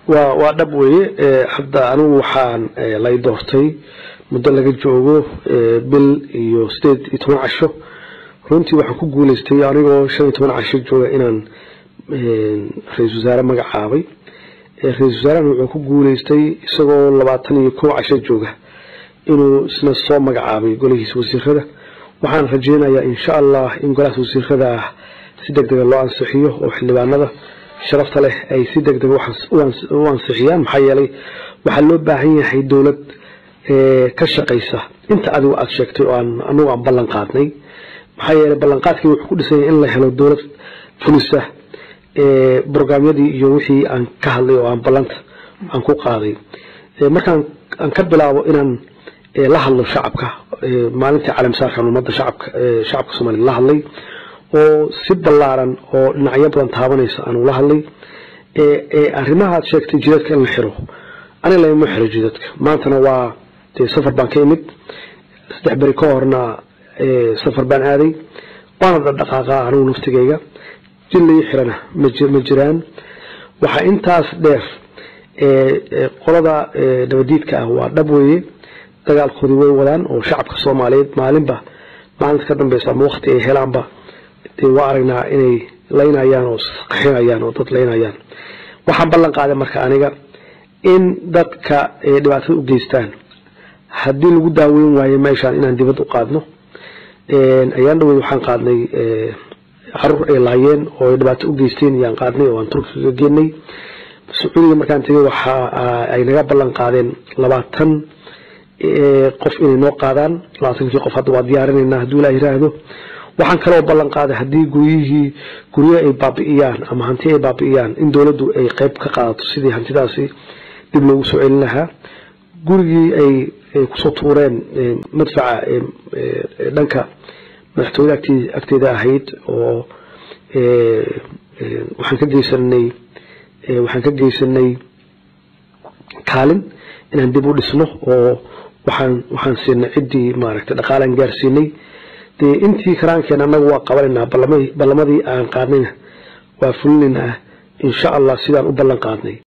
waa waa dhab weeye hadda anigu waxaan lay doortay muddo laga joogo bil iyo sideed iyo toban casho runtii waxaan ku guuleystay anigoo shan iyo toban casho jooga inaan ra-isul wasaare magacaabay ra-isul wasaarahan wuxuu ku guuleystay isagoo labaatan iyo kow casho jooga inuu isna soo magacaabay golihiisa wasiirada waxaan rajeynayaa insha allah in golahaas wasiirada ah si deg dega loo ansixiyo oo xildhibaanada sharafta leh ay si deg dega u ansixiyaan maxaa yeelay waxaa loo baahan yahay dowlad ka shaqaysa inta adigu aada sheegtay oo aan anagu aan ballan qaadnay maxaa yeelay ballanqaadkii wuxuu ku dhisanya in la helo dowlad fulisa brograamyadii iyo wixii aan ka hadlay oo aan ballanta aan ku qaaday markaan aan ka bilaabo inaan la hadlo shacabka maalintii caalamsaarkan ummadda shacabka shacabka soomaliya la hadlay oo si ballaaran oo dhinacyo badan taabanaysa aan ula hadlay arrimaha aad sheegtay jidadka in la xiro aniga lama xiro jidadka maantana waa dee safar baan ka imid saddex beri ka horna safar baan aaday waana dhaqdhaqaaqa anigu naftigayga jid lai xirana ma jiraan waxaa intaas dheer qolada nabadiidka ah waa dhab weeye dagaalkoodii way wadaan oo shacabka soomaaliyeed maalinba maalinta ka dambeysa ama wakti ay helaanba dee waa aragnaa inay laynayaan oo qaxinayaan oo dad laynayaan waxaan ballan qaaday marka aniga in dadka dhibaatada u geystaan haddii lagu daaweyn waayo meeshaan inaan dibad u qaadno ayaan dhaweyd waxaan qaadnay caruur ay laayeen oo ay dhibaato u geysteen ayaan qaadnay oo aan turkiga geenay sacuudiga markaan tegay waxa ay naga ballan qaadeen labaatan qof inay noo qaadaan labaatankii qof hadda waa diyaarinaynaa hadduu ilaa yiraahdo waxaan kaloo ballan qaaday haddii guryihii guryo ay baabi'iyaan ama hanti ay baabi'iyaan in dowladdu ay qeyb ka qaadato sidii hantidaasi dib loogu soo celin lahaa gurigii ay kusoo tuureen madfaca dhanka madaxtooyada agteeda ahayd oo waxaan ka geysanay waxaan ka geysanay kaalin inaan dib u dhisno oo waxaan waxaan siinay ciddii maaragtay dhaqaalaan gaarsiinay dee intii karaankeen annagu waa qabanaynaa ballamadii aan qaadnayna waa fulinaynaa insha allah sidaan u ballan qaadnay